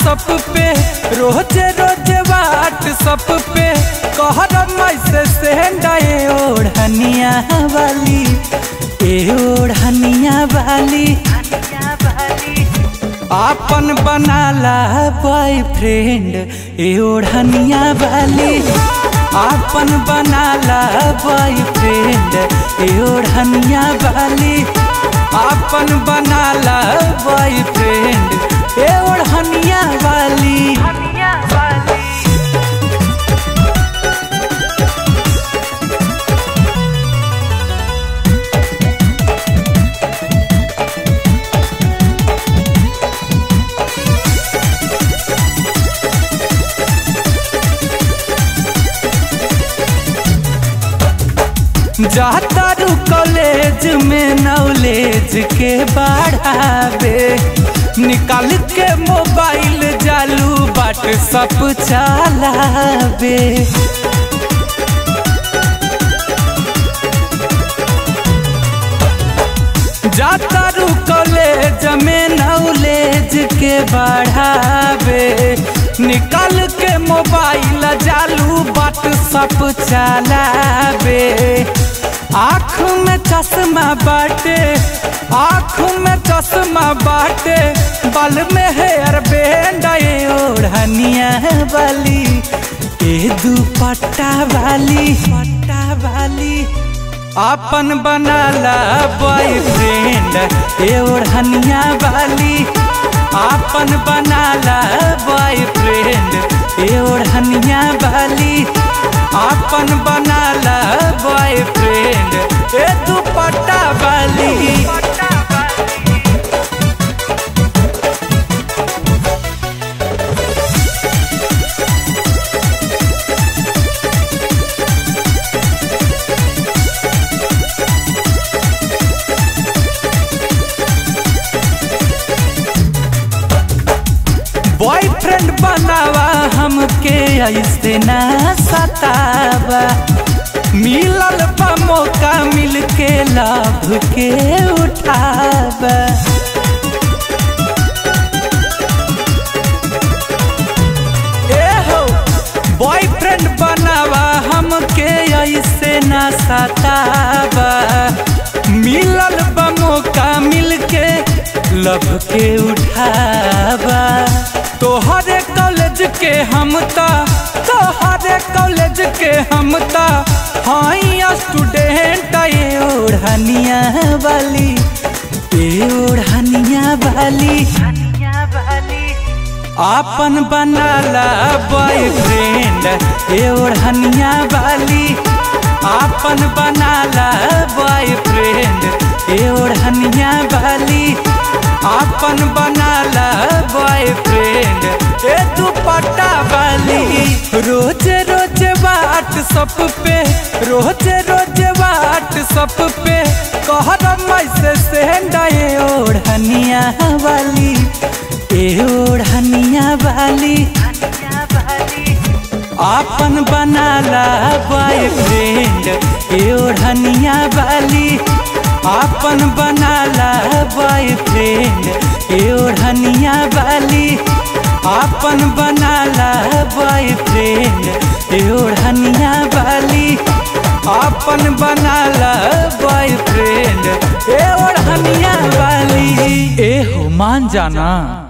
सब पे रोजे रोजे वाट सब पे कहर मैसे सेंडाए ओढ़निया वाली ए ओढ़निया वाली आपन बनाला बॉयफ्रेंड ए ओढ़निया वाली आपन बनाला बॉयफ्रेंड ए ओढ़निया वाली आपन बनाला बॉयफ्रेंड ए ओढ़निया वाली जाता रू कॉलेज में नॉलेज के बढ़ावे निकाल के मोबाइल जालू बाट सब चलावे जाता रू कॉलेज में नॉलेज के बढ़ावे निकाल के मोबाइल जालू बाट सब चलावे आँख में चश्मा बाटे आँख में चश्मा बाटे बल में हेयर बैंड ओढ़निया वाली ए दुपट्टा वाली पट्टा वाली आपन बनाला बॉयफ्रेंड ए ओढ़निया वाली आपन बनाला बॉयफ्रेंड ए ओढ़निया वाली आपन बनाला बॉयफ्रेंड ए दुपट्टा वाली बॉयफ्रेंड बनावा हमके ऐसे ना सतावा मिलल बा मौका मिल के लाभ के उठावा ए हो बॉयफ्रेंड बनावा हमके ऐसे ना सतावा मिलल बा मौका मिल के लब के उठावा तोहरे कॉलेज के हम ता तोहरे कॉलेज के हम ता हाई स्टूडेंट ए ओढ़निया वाली ए ओढ़निया वाली आपन बनाला बॉयफ्रेंड ए ओढ़निया वाली आपन बनाला बॉयफ्रेंड ए ओढ़निया वाली आपन बनाला बॉयफ्रेंड ए दुपट्टा वाली रोज रोज वाट सब पे रोज रोज वाट सब पे कहर मैसे सेंडाए ओढ़निया वाली ए ओढ़निया वाली आपन बनाला बॉयफ्रेंड ए ओढ़निया वाली आपन बनाला बॉयफ्रेंड ए ओढ़निया वाली आपन बनाला बॉयफ्रेंड ए ओढ़निया वाली आपन बनाला बॉयफ्रेंड ए ओढ़निया वाली ए हो मान जाना